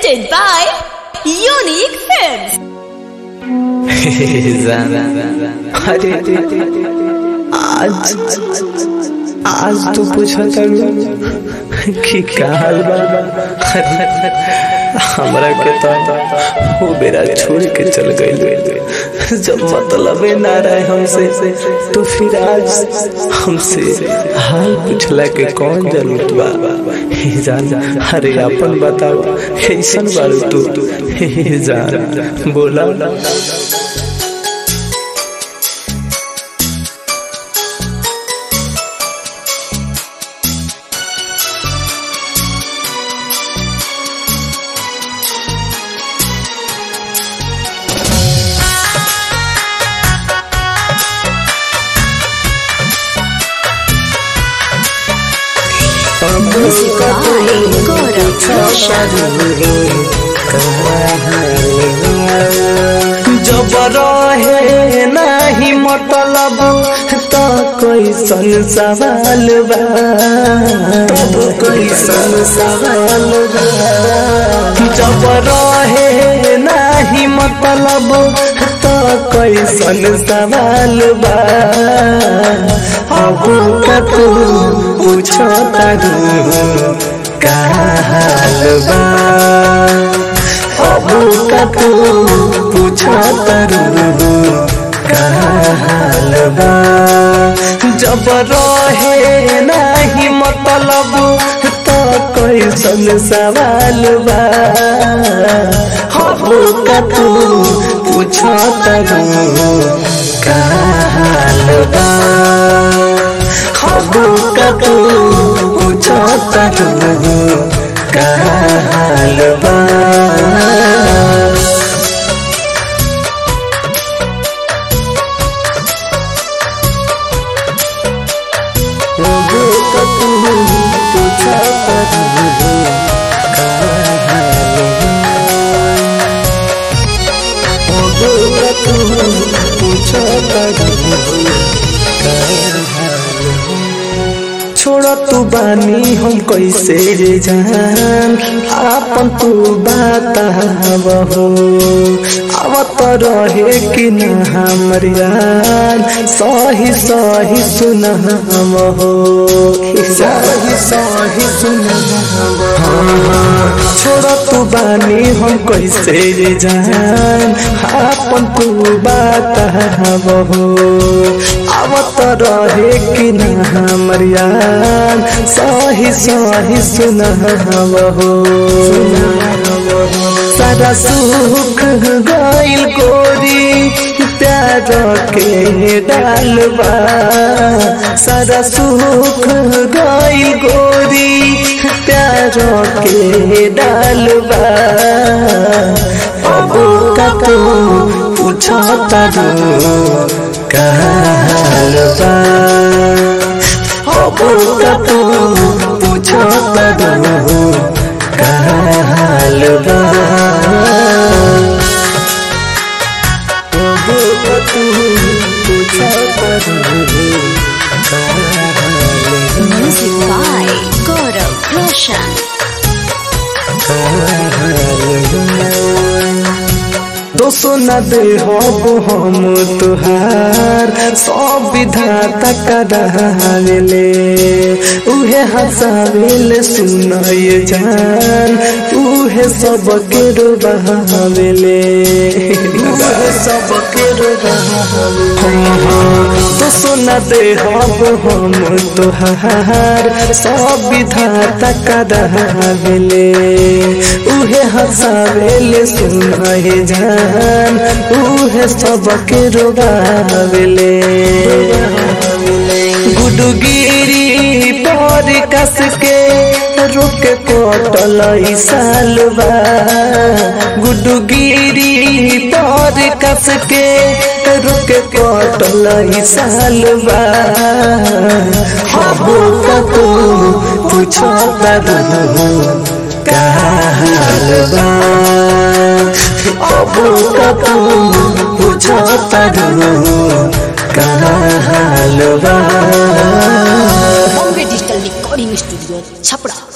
presented by Unique Films. अरे आज आज तो पूछा करू कि का हाल बा हमरा के तो वो बेरा छोड़ के चल गई जब मतलब ना रहे हमसे तो फिर आज हमसे हाल पूछला के कौन जरूरत बा हे जान अरे अपन बताओ कैसन बारू तू हे जान बोला Music by Gaurav Roshan. जब रहे नाही मतलब तो कैसन सवाल बा तब कैसन सवाल बा जब रहे नाही मतलब तो कैसन सवाल बा अब का तू पूछो तारू का हाल बा अब का तू पूछो तारू का हाल बा जब रहे नाही मतलब तो कैसन सवाल बा अब का तू पूछो तारू का हाल बा अब का तू पूछो तारू का हाल बा छोड़ तू बानी हम कैसे रे जान आपन तू बात हो आवत रहे कि न हमर यार सही सही सुन हम हो सही सही सुन छोड़ तू बानी हम कैसे रे जान आपन तू बात हो आवत रहे कि न हमर यार सही सही सुन हो सारा सुख गइल गोरी प्यार के डालबा सारा सुख गइल गोरी प्यार के डालबा अब का तू पूछो तारू का हालबा अब का तू पूछो तारू का हालबा अब का तू पूछो तारू का Music by Gaurav Roshan. दोसो न दे हो हम तुहार सब विधाता करावेले उहे हसावेले सुनाए जान उहे सब के रुबावेले उहे सब के दोसो न दे हो हम तुहार सब विधाता करावेले उहे हसावेले सुनाए जान उहे सबके रोगावेले गुडगिरी पर कस के रुक कोटल सालबा गुडगिरी पर कस के रुक कोटल सालबा हबो का तू पूछो तारू का हालबा अब का तू पूछो तारू का हालबा Bombay Digital Recording Studio, Chapra.